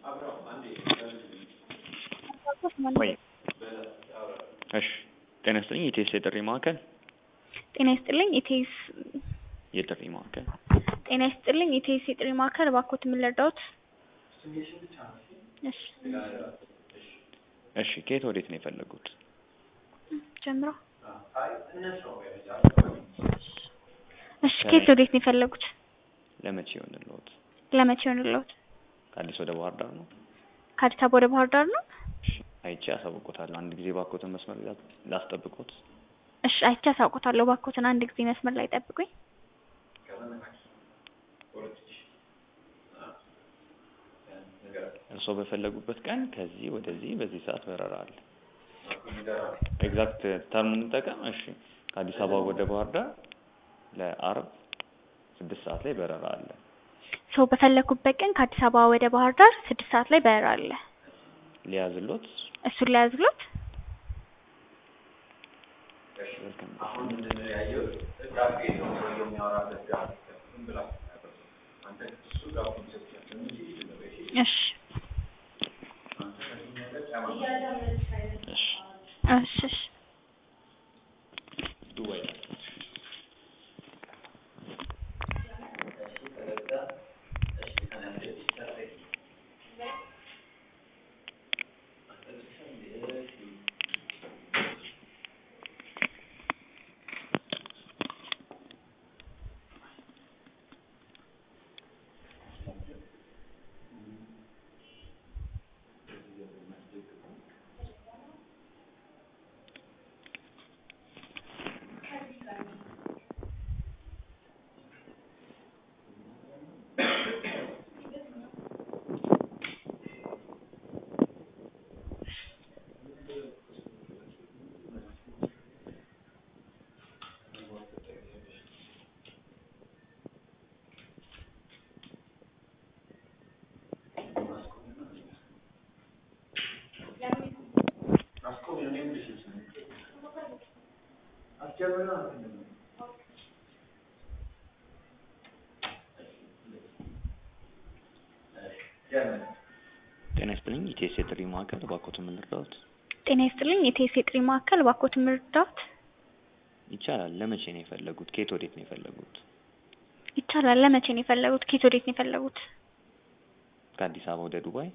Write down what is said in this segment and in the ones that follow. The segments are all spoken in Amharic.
ወይ እሺ ጤና ይስጥልኝ ኢቴስ የጥሪ ማዕከል ጤና ይስጥልኝ ኢቴስ የጥሪ ማዕከል ጤና ይስጥልኝ ኢቴስ የጥሪ ማዕከል እባክዎት ምን ልርዳዎት? እሺ እሺ ከየት ወዴት ነው የፈለጉት? ጀምሮ እሺ ከየት ወዴት ነው የፈለጉት? ለመቼ ይሆንልዎት? ለመቼ ይሆንልዎት? ከአዲስ ወደ ባህር ዳር ነው? ከአዲስ አበባ ወደ ባህር ዳር ነው? እሺ አይቼ አሳውቆታለሁ። አንድ ጊዜ ባኮትን መስመር ላይ ላስጠብቆት። እሺ አይቼ አሳውቆታለሁ። እባክዎትን አንድ ጊዜ መስመር ላይ ጠብቁኝ። እርስዎ በፈለጉበት ቀን ከዚህ ወደዚህ በዚህ ሰዓት በረራ አለ። ኤግዛክት ተርሙን እንጠቀም። እሺ ከአዲስ አበባ ወደ ባህር ዳር ለአርብ ስድስት ሰዓት ላይ በረራ አለ። ሰው በፈለጉበት ቀን ከአዲስ አበባ ወደ ባህር ዳር ስድስት ሰዓት ላይ በረራ አለ። ሊያዝሎት እሱን ሊያዝሎት አሁን ምንድን ነው ያየሁት? ዳቤ ነው ሰውየው የሚያወራበት ዳቤ ዝም ብላ አንተ እሱ ዳቦን ሰጥቻለሁ እንጂ ዝም በይ እሺ። እሺ አንተ ከዚህ ነገር ጫማ እሺ እሺ እሺ ዱባይ እሺ ተረዳ እሺ ተናደድ ይታረቅ ጤና ይስጥልኝ ኢቴስ የጥሪ ማዕከል እባክዎትን ምን ልርዳዎት? ጤና ይስጥልኝ ኢቴስ የጥሪ ማዕከል እባክዎትን ምን ልርዳዎት? ይቻላል። ለመቼ ነው የፈለጉት? ከየት ወዴት ነው የፈለጉት? ይቻላል። ለመቼ ነው የፈለጉት? ኬት ወዴት ነው የፈለጉት? ከአዲስ አበባ ወደ ዱባይ?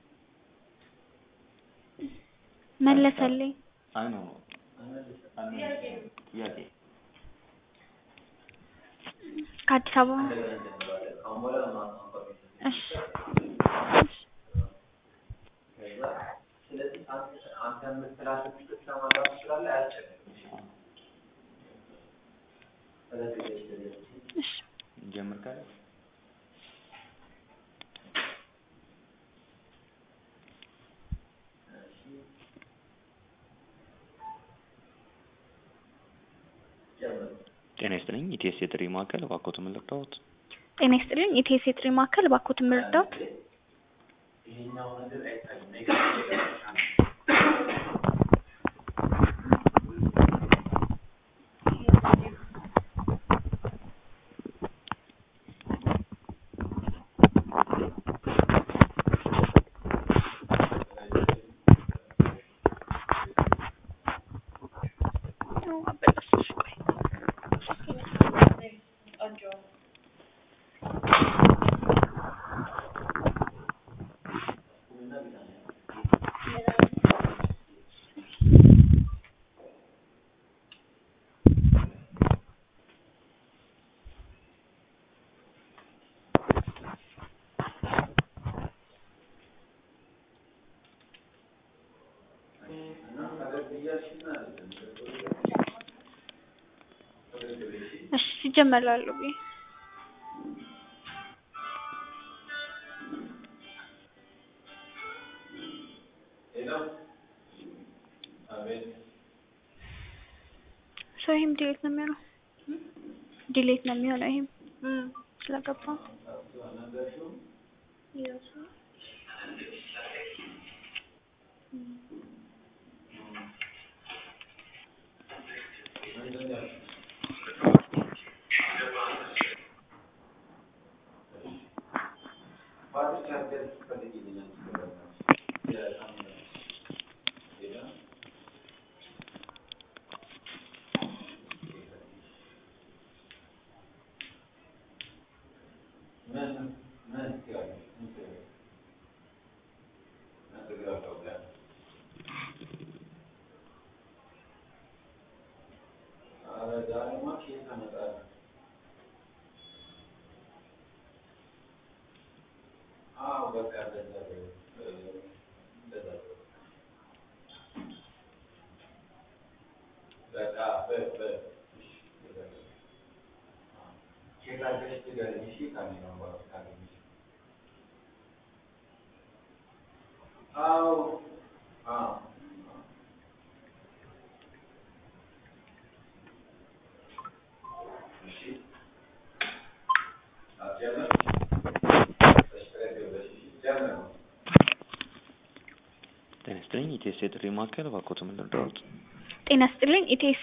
መለሰልኝ። አይ ኖ ጥያቄ ከአዲስ አበባ አሁን በኋላ ማንሳት እሺ ስለዚህ አንተ አንተ የምትላቸው ብቻ ማድረግ ትችላለህ። አያስቸግርም። ስለዚህ እሺ እንጀምር ካለ ጤና ይስጥልኝ ኢቴስ የጥሪ ማዕከል እባክዎትን ምን ልርዳዎት? ጤና ይስጥልኝ ኢቴስ የጥሪ ማዕከል እባክዎትን ምን ልርዳዎት? ይሄኛው ነገር አይታይም። ኔጋቲቭ ነገር ብቻ ነው። አበላሽሽ ቆይ እሺ ሲጀመር ላለው ብዬ ሰው ይሄም ዲሌት ነው የሚሆነው ዲሌት ነው የሚሆነው ይሄም ስለገባ ባትቻት ጤና ይስጥልኝ ኢቴስ የጥሪ ማዕከል እባክዎት ምን ልርዳዎት? ጤና ይስጥልኝ ኢቴስ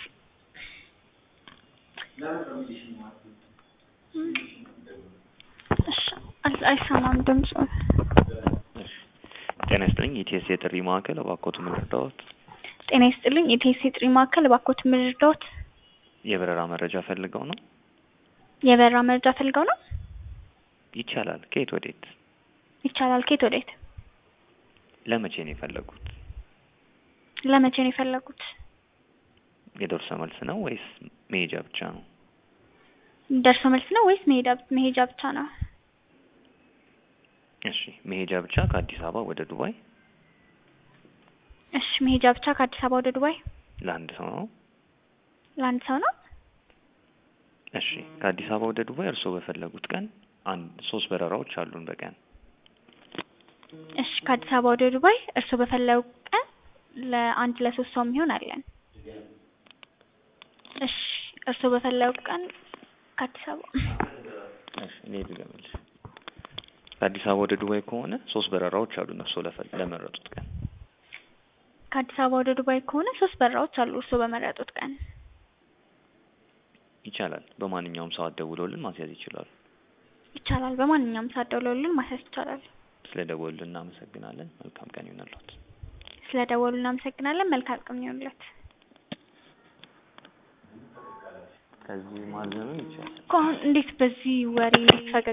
እሺ አል- አይሰማም ድምፁ እሺ ጤና ይስጥልኝ ኢቴስ የጥሪ ማዕከል እባክዎት ምን ልርዳዎት? ጤና ይስጥልኝ ኢቴስ የጥሪ ማዕከል እባክዎት ምን ልርዳዎት? የበረራ መረጃ ፈልገው ነው? የበረራ መረጃ ፈልገው ነው? ይቻላል። ከየት ወዴት? ይቻላል። ከየት ወዴት? ለመቼ ነው የፈለጉት? ለመቼ ነው የፈለጉት? የደርሶ መልስ ነው ወይስ መሄጃ ብቻ ነው? ደርሶ መልስ ነው ወይስ መሄዳ መሄጃ ብቻ ነው? እሺ መሄጃ ብቻ ከአዲስ አበባ ወደ ዱባይ እሺ መሄጃ ብቻ ከአዲስ አበባ ወደ ዱባይ ለአንድ ሰው ነው? ለአንድ ሰው ነው? እሺ ከአዲስ አበባ ወደ ዱባይ እርስዎ በፈለጉት ቀን አንድ ሶስት በረራዎች አሉን በቀን እሺ ከአዲስ አበባ ወደ ዱባይ እርስዎ በፈለጉ ቀን ለአንድ ለሶስት ሰው የሚሆን አለን። እሺ እርስዎ በፈለጉ ቀን ከአዲስ አበባ እሺ እኔ ልገምልሽ ከአዲስ አበባ ወደ ዱባይ ከሆነ ሶስት በረራዎች አሉን እርስዎ ለፈ- ለመረጡት ቀን ከአዲስ አበባ ወደ ዱባይ ከሆነ ሶስት በረራዎች አሉ እርስዎ በመረጡት ቀን። ይቻላል። በማንኛውም ሰዓት ደውለውልን ማስያዝ ይችላሉ። ይቻላል። በማንኛውም ሰዓት ደውለውልን ማስያዝ ይቻላል። ስለ ደወሉልን እናመሰግናለን። መልካም ቀን ይሁንልዎት። ስለ ደወሉ እናመሰግናለን። መልካም ቀን ይሁንልዎት። ከዚህ ማዘኑ ይቻላል። እኮ አሁን እንዴት በዚህ ወሬ ፈገግ